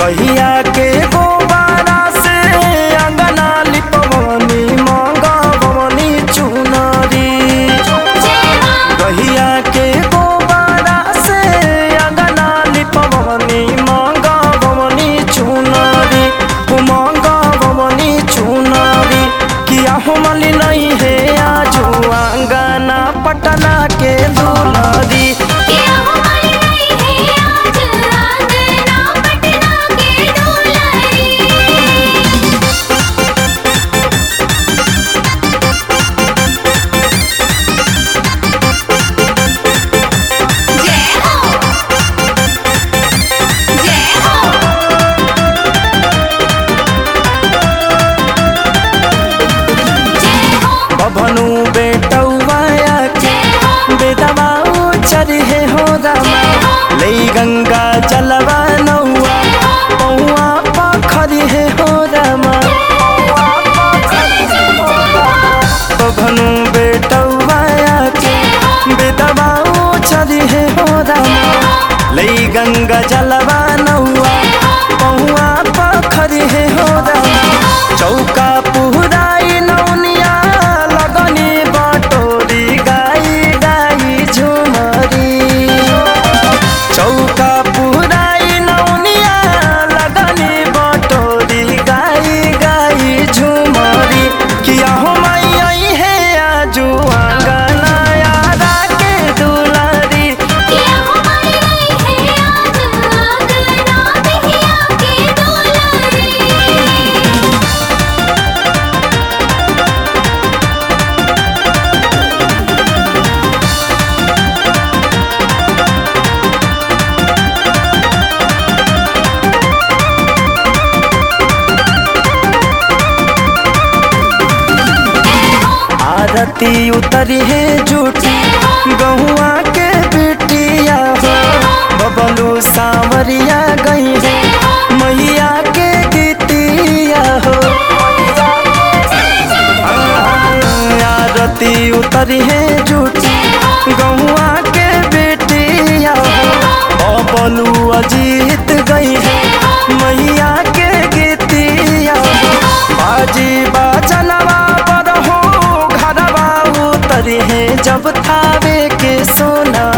गहिया के गोबारा से अंगना लिपवनी मंगवनी चुनरी गहिया के गोबारा से अंगना लिपवनी मंगवनी चुनरी मंगवनी चुनरी किया हो मली नहीं है आजू अंगना पटना के दुलरी किया हमारी नहीं है आज आंगना पटना के दुलारी जय हो जय हो जय हो बभनु बेटौवाया के जय हो बेदवा चरहे हो रामा ले गंगा जलवा नौआ पौआ पाखरी है हो रामा बभनु बेटौवाया के बेदवा चरहे हो रामा ले गंगा जलवा नौआ पौआ पाखरी है हो रामा चौका पुहराई नौनिया लगनी बटोरी गाई गाई झुमरी चौका पुहराई नौनिया लगनी बटोरी गाई गाई झुमरी किया हो मैया है आजू आंगना यारा के दुलारी किया हमारी नहीं है आज आंगना बिहिया के दुलारी आरती उतरी है झूठी गहुआ के बिटिया हो बबलू सांवरिया गई है मैया के गीतिया हो आरती उतरी है झूठी गहुआ के बेटिया हो बबलू अजीत गई है मैया के गीतिया हो बाजी बाजनवा पर हो घरवा उतरी है जब थावे के सोना